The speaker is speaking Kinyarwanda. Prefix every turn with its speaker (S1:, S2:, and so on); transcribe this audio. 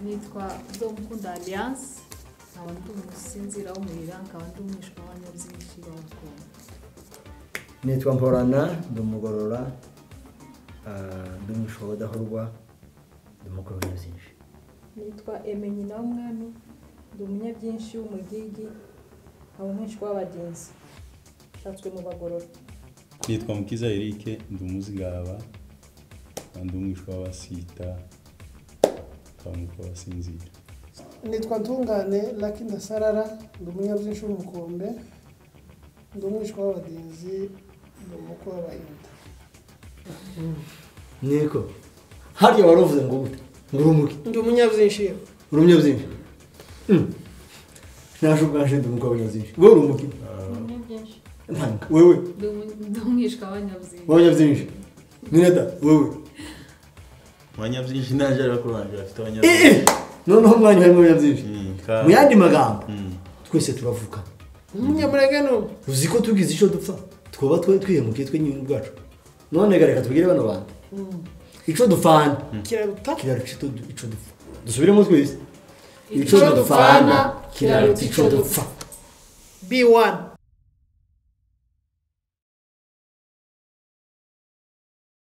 S1: nitwa Uzomukunda Alliance nkaba ndi umusinzira w'umurira nkaba ndi umwishywa w'abanyabyinyinshi b'abakobwa
S2: nitwa mporana ndi umugorora ah, ndi umushobo udahorwa ndi umukuru w'ibinyabiziga
S3: nitwa eme nyina w'umwami ndi umunyabyinshi w'umugigi nkaba umwishywa w'abagenzi ushatswe mu bagorora
S4: nitwa mukiza eric ndi umuzigaba ndi umwishwa w'abasita twamuka wasinzira
S5: nitwa ntungane laki ndasarara ndi umunyabyinshi w'umukombe ndi umwishywa w'abagenzi ndi umukwe w'abayuda
S2: niko hariya wari uvuze ngo gute ngo urumuke
S5: ndi umunyabyinshi yewe
S2: uri umunyabyinyinshi naje ubwanje ndi umukuru w'ibinyabiziga wowe uri umuke
S3: umunyabyinshi
S2: ntabwo wewe
S1: ndi umu- ndi umwishywa w'abanyabyinyinshi
S2: w'abanyabyinyinshi nineda wewe
S6: abanyabyinyinshi ntaje ari bakuru banjye bafite
S2: Eh, eh,
S6: abanyabyinyinshi
S2: noneho umwanya harimo ibinyabiziga
S6: Mm,
S2: mu
S6: ka-
S2: yandi magambo
S6: Mm.
S2: twese turavuka
S5: umunyamurenge ni ubu
S2: uzi ko tugize icyo dupfa twaba twe- twihemukiye twe nyine ubwacu none ga reka tubwire bano bantu icyo dupfana
S5: kiraruta
S2: kiraruta icyo du- icyo dupfa dusubiremo twese icyo
S5: Icyo
S2: dupfana
S5: dupfana
S2: kiraruta icyo dupfa
S5: bi wani